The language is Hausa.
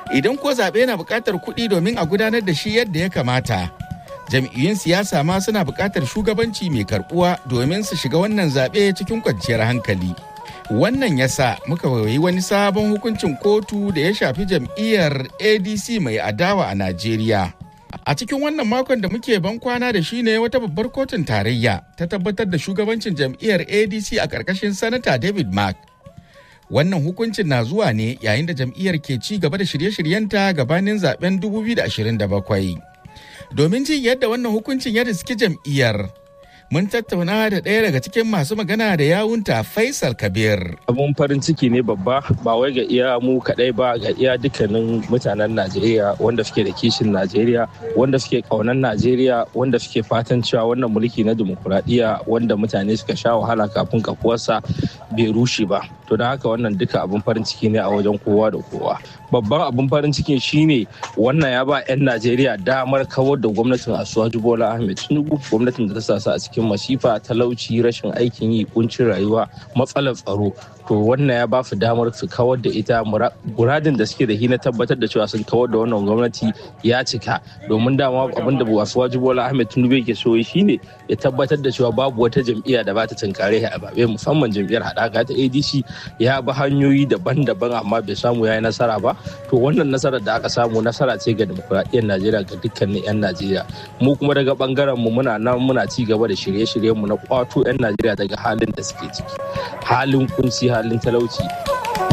Idan ko zaɓe na buƙatar kuɗi domin a gudanar da shi yadda ya kamata, jam'iyyun siyasa ma suna buƙatar shugabanci mai karɓuwa domin su shiga wannan zaɓe cikin kwanciyar hankali. Wannan ya sa muka yi wani sabon hukuncin kotu da ya shafi jam'iyyar ADC mai adawa a Najeriya. A cikin wannan makon da muke ban kwana da shi ne wata babbar kotun tarayya ta tabbatar da shugabancin jam'iyyar ADC a ƙarƙashin Sanata David Mark. Wannan hukuncin na zuwa ne yayin da jam'iyyar ke ci gaba da shirye-shiryenta gabanin zaben 2027. Domin jin yadda wannan hukuncin ya riski jam'iyyar, mun tattauna da ɗaya daga cikin masu magana da yawunta Faisal Kabir. Abun farin ciki ne babba ba wai ga iya mu kaɗai ba ga iya dukkanin mutanen Najeriya wanda suke da kishin Najeriya wanda suke ƙaunar Najeriya wanda suke fatan cewa wannan mulki na dimokuraɗiyya wanda mutane suka sha wahala kafin kafuwarsa bai rushe ba. To da haka wannan duka abun farin ciki ne a wajen kowa da kowa. Babban abun farin cikin shine wannan ya ba 'yan Najeriya damar kawar da gwamnatin Asuwaju Bola Ahmed Tinubu gwamnatin da ta sa su a cikin cikin masifa talauci rashin aikin yi kuncin rayuwa matsalar tsaro to wannan ya ba su damar su kawar da ita muradin da suke da hi na tabbatar da cewa sun kawar da wannan gwamnati ya cika domin dama abin da wasu Bola Ahmed Tinubu yake so shine ya tabbatar da cewa babu wata jam'iyya da ba ta tunkare a babe musamman jam'iyyar haɗaka ta ADC ya bi hanyoyi daban-daban amma bai samu ya yi nasara ba to wannan nasarar da aka samu nasara ce ga demokuraɗiyyar Najeriya ga dukkanin 'yan Najeriya mu kuma daga bangaren mu muna nan muna ci gaba da shirye-shiryenmu na kwato 'yan Najeriya daga halin da suke ciki halin kunci halin talauci